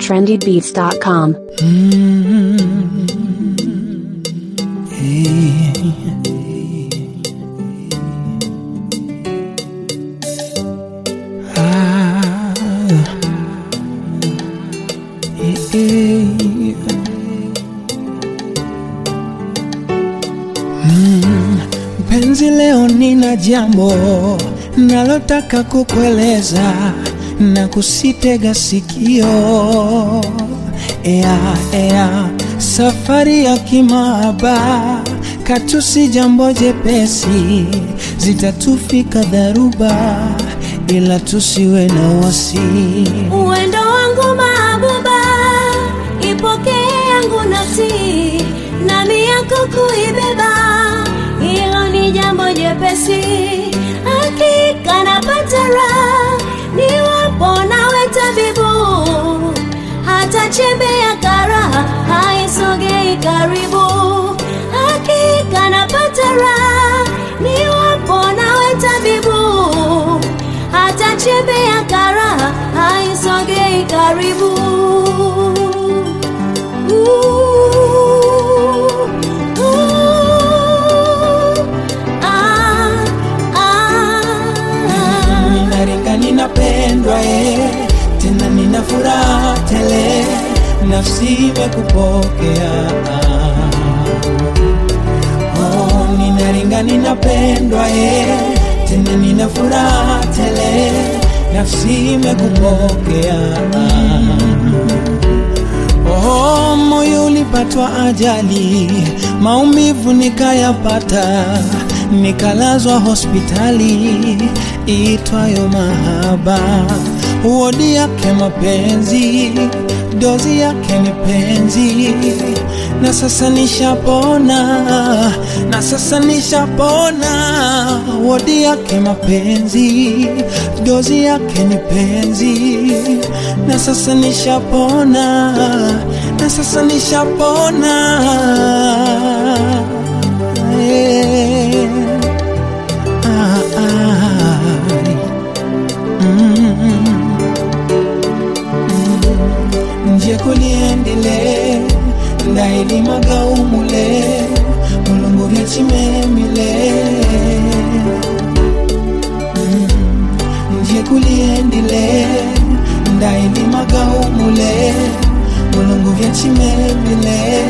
trendybeats.com. Mpenzi, leo nina jambo nalotaka kukueleza na kusitega sikio. Ea, ea, safari ya kimahaba katusi jambo jepesi, zitatufika dharuba, ila tusiwe na wasi. Uwendo wangu mahabuba, ipokee yangu nafsi, nami yako kuibeba, hilo ni jambo jepesi. Hakika napata raha niwapo nawe tabibu, hata chembe ya karaha haisogei karibu. Hakika napata raha niwapo nawe tabibu, hata chembe ya karaha haisogei karibu. Ooh, ooh, ah, ah. Ninaringa, ninapendwa eh, tena nina furaha tele, nafsi imekupokea. Oh, ninaringa, ninapendwa eh, tena nina furaha tele, nafsi imekupokea. Oh, moyo ulipatwa ajali, maumivu nikayapata, nikalazwa hospitali itwayo mahaba. Wodi yake mapenzi, dozi yake ni penzi, na sasa nishapona, na sasa nishapona. Wodi yake mapenzi, dozi yake ni penzi, na sasa nishapona, na sasa nishapona. Yeah. Ah, ah. Mm. nje kuliendele ndailimaga umule mulungu vyachimemile Mm. nje kuliendele ndailimaga umule mulungu vyachimemile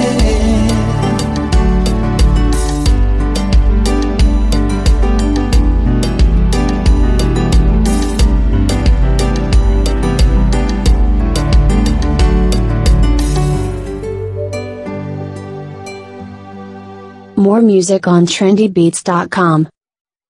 More music on trendybeats.com.